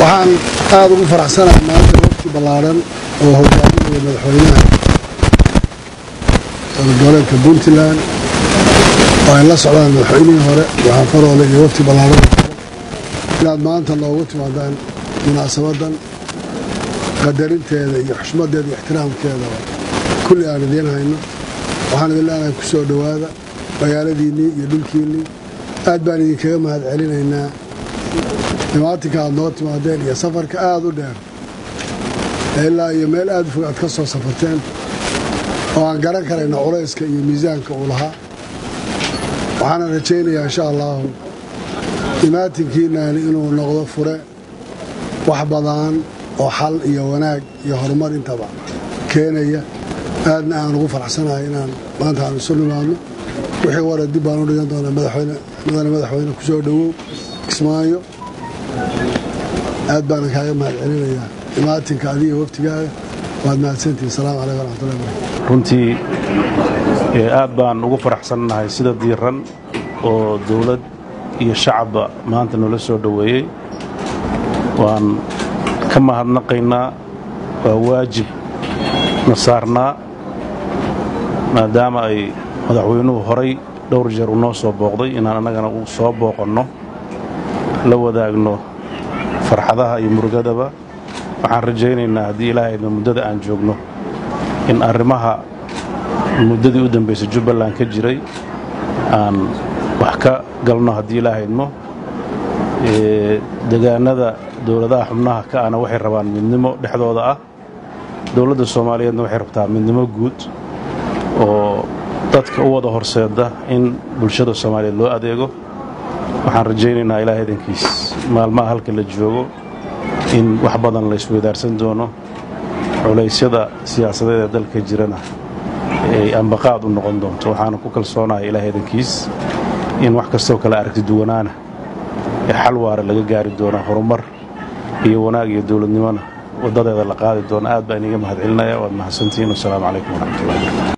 waxaan aada ugu faraxsanahay maanta wafti ballaadhan oo hogaaminaya madaxweynaha dowladgoboleedka puntland oo ay la socdaan madaxweynihii hore waxaan faroole iyo wafti ballaadhan inaad maanta noogu timaadaan munaasabadan qadarinteeda iyo xushmadeeda iyo ixtiraamkeeda kulli aan idiin hayno waxaan idin leenahay ku soo dhowaada magaaladiinnii iyo dhulkiinnii aad baan idinkaga mahad celinaynaa dhimaatinka aad noo timaadeen iyo safarka aada u dheer ilaa iyo meel aada u fog aad ka soo safarteen oo aan garan karayno culayska iyo miisaanka uu lahaa waxaana rajaynayaa insha allaahu dhimaatinkiinani inuu noqdo fure wax badan oo xal iyo wanaag iyo horumar intaba keenaya aadna aan ugu faraxsanahay inaan maanta aan isu nimaadno wixii wara dib baan u dhigan doonaa madaxweyne mudane madaxweyne ku soo dhowow kismaayo aad baanan kaaga mahad celinayaa dhimaatinka adiga waftigaaga waad mahadsantihin asalaamu calaykum waraxmatullahi barakatu runtii aad baan ugu faraxsannahay sida diiran oo dawlad iyo shacabba maanta noola soo dhoweeyey waan ka mahadnaqaynaa waa waajib na saarnaa maadaama ay madaxweynuhu horay dhowr jeer u noo soo booqday inaan annagana u soo booqanno la wadaagno farxadaha iyo murugadaba waxaan rajaynaynaa haddii ilaahayna muddada aan joogno in arrimaha muddadii u dambaysay jubbaland ka jiray aan wax ka galno haddii ilaahaydmo degaanada dowladaha xubnaha ka ana waxay rabaan midnimo dhexdooda ah dowladda soomaaliyeedna waxay rabtaa midnimo guud oo dadka u wada horseeda in bulshada soomaaliyeed loo adeego waxaan rajaynaynaa ilaah idankiis maalmaha halka la joogo in wax badan la isweydaarsan doono culaysyada siyaasadeed ee dalka jirana ay ambaqaad u noqon doonto waxaana ku kalsoonahay ilaah idankiis in wax kastoo kale aragti duwanaana ee xal waara laga gaari doona horumar iyo wanaag iyo dowladnimona waddadeeda la qaadi doona aad baan iniga mahad celinaya waad mahadsantihiin wasalaamu calaykum waraxmatullahi barakatu